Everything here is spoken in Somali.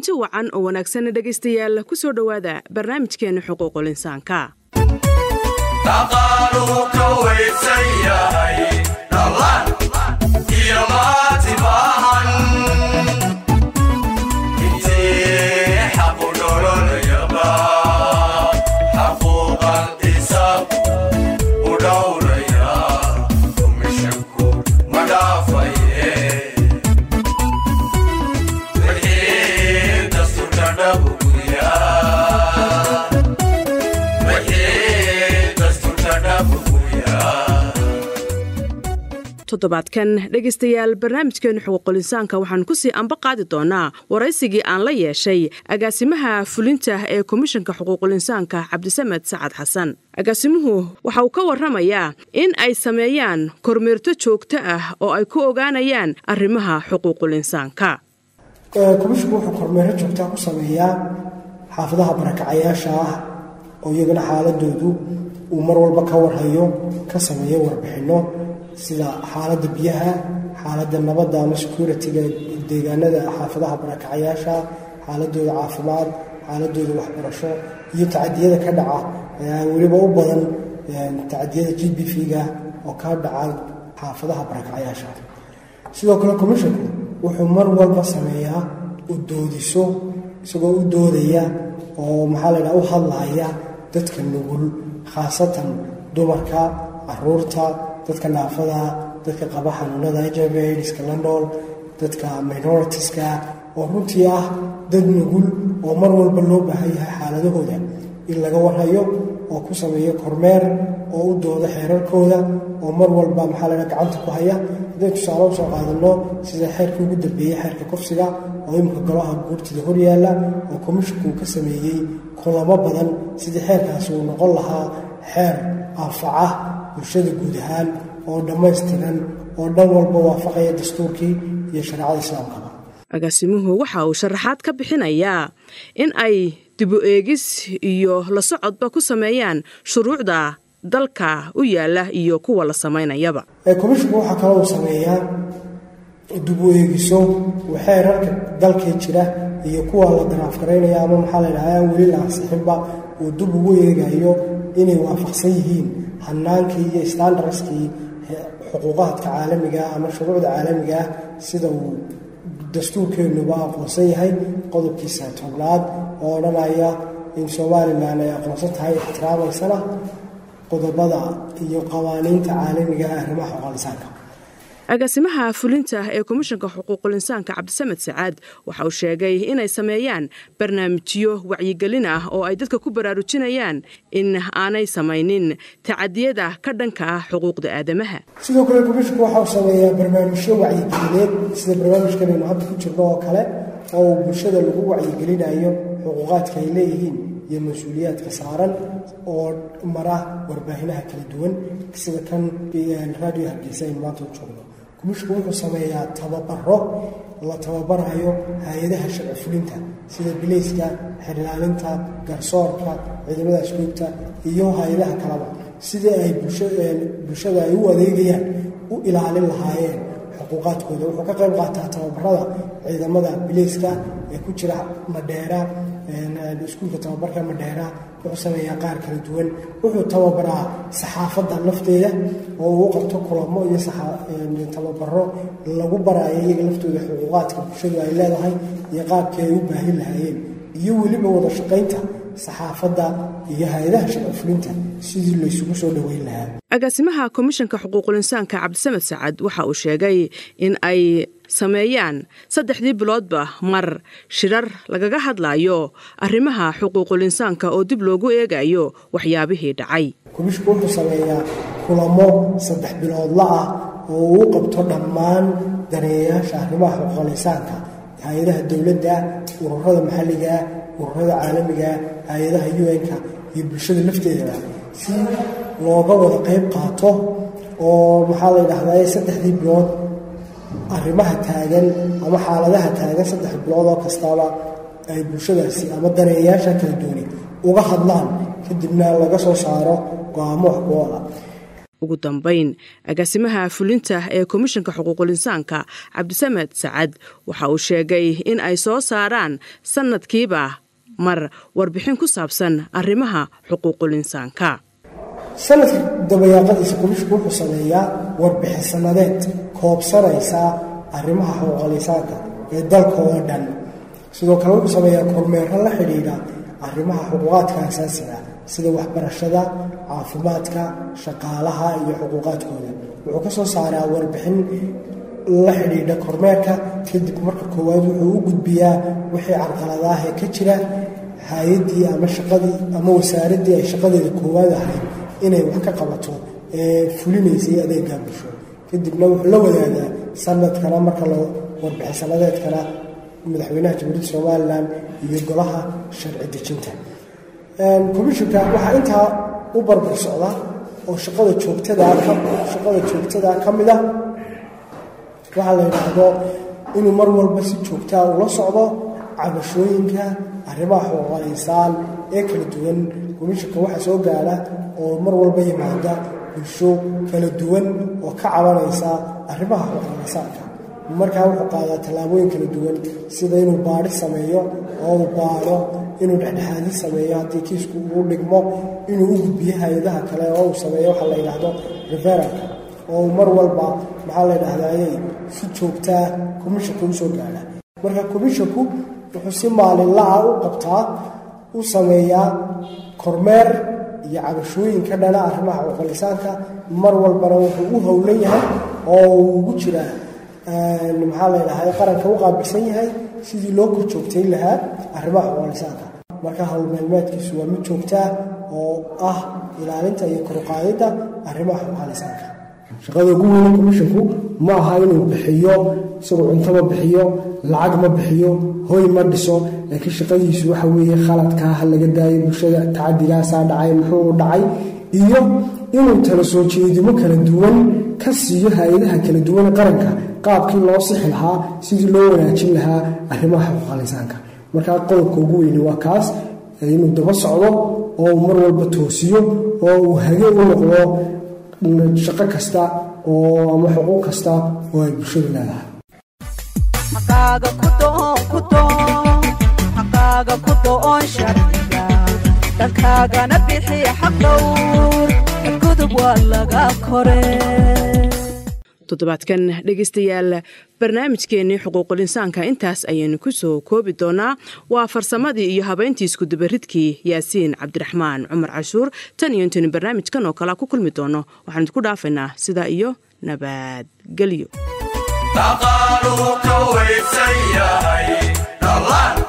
kulanti wacan oo wanaagsan dhegaystayaal ku soo dhowaada barnaamijkeenna xuquuqul insaanka toddobaadkan dhegaystayaal barnaamijkeenu xuquuqul insaanka waxaan ku sii anba qaadi doonaa waraysigii aan la yeeshay agaasimaha fulinta ee komishanka xuquuqul insaanka cabdisamed sacad xasan agaasimuhu waxa uu ka warramayaa in ay sameeyaan kormeerto joogto ah oo ay ku ogaanayaan arrimaha xuquuqul insaanka komishinku wuxuu kormeero joogtaa ku sameeyaa xaafadaha barakacayaasha ah oo iyagana xaaladoodu uu mar walba ka warhayo ka sameeyo warbixinno sida xaaladda biyaha xaaladda nabadda ama security-ga deegaanada xaafadaha barakacayaasha xaaladooda caafimaad xaaladooda waxbarasho iyo tacadiyada ka dhaca weliba u badan tacadiyada g b v-ga oo ka dhaca xaafadaha barakacayaasha sidoo kale commisshinku wuxuu mar walba sameeyaa u doodiso isagoo u doodaya oo maxaa la ydhaha u hadlaaya dadka nugul khaasatan dumarka caruurta dadka naafada dadka qaba xanuunada hiv iska la nool dadka minoritiska oo runtii ah dad nugul oo mar walba loo baahan yahay xaaladahooda in laga warhayo oo ku sameeyo kormeer oo u dooda xeerarkooda oo mar walba maxaa laha gacanta ku haya hadday tusaale usoo qaadano sida xeerka ugu dambeeyey xeerka kufsiga oo imika golaha guurtida horyaala oo komishinku uu ka sameeyey kulamo badan sidii xeerkaasi uu noqon lahaa xeer anfaca bulshada guud ahaan oo dhammaystiran oo dhan walba waafaqaya dastuurkii iyo shareecada islaamkaba agaasimuhu waxa uu sharaxaad ka bixinayaa in ay dibu eegis iyo la socodba ku sameeyaan shuruucda dalka u yaala iyo kuwa la samaynayaba komishinku waxaa kaloo uu sameeyaa dibu eegiso xeerarka dalkee jira iyo kuwa la daraafgaraynaya ama maxaa la ydhaha aan weli la ansixinba uu dib ugu eegayo inay waafaqsan yihiin hanaankii iyo standardskii xuquuqaadka caalamigaah ama shuruucda caalamigaah sida uu dastuurkeenuba aqoonsan yahay qodobkiisa tobnaad oo odhanaya in somalilan ay aqoonsan tahay ixtiraamaysana qodobada iyo qawaaniinta caalamiga ah arrimaha xuquuqinsaanka agaasimaha fulinta ee komishanka xuquuqul insaanka cabdisamed sacaad waxa uu sheegay inay sameeyaan barnaamijyo wacyigelin ah oo ay dadka ku baraarujinayaan in aanay samaynin tacadiyada ka dhanka ah xuquuqda aadamaha sidoo kale komishinku waxa uu sameeyaa barnaamijyo wacyigelineed sida barnaamijkan aynu hadda ku jirno oo kale oo uu bulshada lagu wacyigelinayo xuquuqaadka ay leeyihiin iyo mas-uuliyaadka saaran oo mara warbaahinaha kala duwan sida kan radio hargeysa aynu maanta u joogno komishinku wuxuu sameeyaa tababaro la tababarayo hay-adaha sharci fulinta sida bilayska xirlaalinta garsoorka ciidamada asluubta iyo hay-adaha kaleba sidii ay bulshada ay u adeegayaan u ilaalin lahaayeen xuquuqaadkooda wuxuu ka qayb qaataa tababarada ciidamada bilayska ee ku jira madheera iskuulka tababarka madheera wuxuu sameeyaa qaar kala duwan wuxuu tababaraa saxaafadda lafteeda oo uu qabto kulamo iyo tababaro lagu baraayo iyaga laftooda xuquuqaadka bulshadu ay leedahay iyo qaabkii ay u baahin lahaayeen iyo weliba wada shaqaynta saxaafadda iyo hay-adaha shaqafulinta sidii laysugu soo dhoweyn lahaa agaasimaha komishanka xuquuqul insaanka cabdisamed sacad waxa uu sheegay in ay sameeyaan saddexdii biloodba mar shirar lagaga hadlayo arrimaha xuquuqul insaanka oo dib loogu eegayo waxyaabihii dhacay komishinku wuxuu sameeyaa kulamo saddex biloodla ah oo uu qabto dhammaan daneeyayaasha arrimaha xuquuqul insaanka hay-adaha dowladda ururada maxalligaa ururada caalamigaa hay-adaha un-ka iyo bulshada lafteedaba si looga wada qayb qaato oo maxaa la ydhahdaa saddexdii bilood arrimaha taagan ama xaaladaha taagan saddex bilood oo kastaba ay bulshadaasi ama daneeyayaasha kala duwani uga hadlaan kadibna laga soo saaro go-aamo wax ku oola ugu dambeyn agaasimaha fulinta ee komishanka xuquuqul insaanka cabdisamed sacad waxa uu sheegay in ay soo saaraan sanadkiiba mar warbixin ku saabsan arrimaha xuquuqul insaanka sanadka dabayaaqadiisa komishinku wuxuu sameeyaa warbixin sanadeed koobsanaysa arrimaha xuquuqul insaanka ee dalka oo dhan sidoo kale wuxuu sameeyaa kormeero la xidhiidha arrimaha xuquuqaadka asaasiga sida waxbarashada caafimaadka shaqaalaha iyo xuquuqaadkooda wuxuu ka soo saaraa warbixin la xidhiidha kormeerka kadib marka koowaad wuxuu u gudbiyaa wixii carqaladaah ee ka jira hay-addii ama shaqadii ama wasaaraddii ay shaqadeeda koowaad ahayd inay wax ka qabato ee fulinaysay adeegaa bulsho kadibna wuxuu la wadaagaa sanadkana marka la warbixin sanadeedkana madaxweynaha jamhuuriyadda somalilan iyo golaha sharci dejinta komishinka waxaa intaa u barbar socda oo shaqada joogtadaa shaqada joogtadaa ka mid a waxaa la yidhaahdo inuu mar walba si joogtaa ula socdo cabashooyinka arrimaha xuquuqal insaan ee kala duwan komishinka waxaa soo gaadha oo mar walba yimaada bulsho kala duwan oo ka cabanaysa arrimaha xuquuqal insaanka markaa wuxuu qaadaa tallaabooyin kala duwan sida inuu baadhi sameeyo oo uu baadho inuu dhexdhexaadi sameeyo haddii kiisku uu dhigmo inuu u gudbiyo hay-adaha kale oo uu sameeyo waxaa la yidhaahdo referalka oo mar walba maxaa la yidhahdayay si joogtaa komishanka usoo gaadha marka komishinku wuxuu si maalinla-a u qabtaa u sameeyaa kormeer iyo cabashooyinka dhana arrimaha xuquuqlisaanka mar walbana wuxuu u howlan yahay oo uu ugu jiraa maxaa la ydhahay qaranka u qaabilsan yahay sidii loo kor joogtayn lahaa arrimaha xuquuqlisaanka marka howlmeelmeedkiisu waa mid joogtaa oo ah ilaalinta iyo koruqaadidda arrimaha xuquuqlisaanka shaqada ugu weyne komishinku ma aha inuu bixiyo isagoo cunto ma bixiyo lacag ma bixiyo hoy ma dhiso laakiin shaqadiisu waxa weeye khaladkaa ha laga daayo bulshada tacaddigaasaa dhacay muxuu dhacay iyo inuu tala soo jeedimo kala duwan ka siiyo hay-adaha kala duwan qaranka qaabkii loo sixi lahaa sidii loo wanaajin lahaa arrimaha xuquuqalisaanka markaa qodobka ugu weyne waa kaas inuu daba socdo oo uu mar walba toosiyo oo uu hage u noqdo shaqo kasta oo ama xuquuq kasta oo ay bulshadu leedahay xaqaaga ku do'on sharciga dhankaagana bixi xaq dhowr gudub waa laga kore toddobaadkan dhegaystayaal barnaamijkeennii xuquuqul insaanka intaas ayaynu ku soo koobi doonaa waa farsamadii iyo habayntii iskudabaridkii yaasiin cabdiraxmaan cumar cashuur tan iyo intaynu barnaamijkan oo kalea ku kulmi doono waxaan idinku dhaafaynaa sidaa iyo nabadgelyo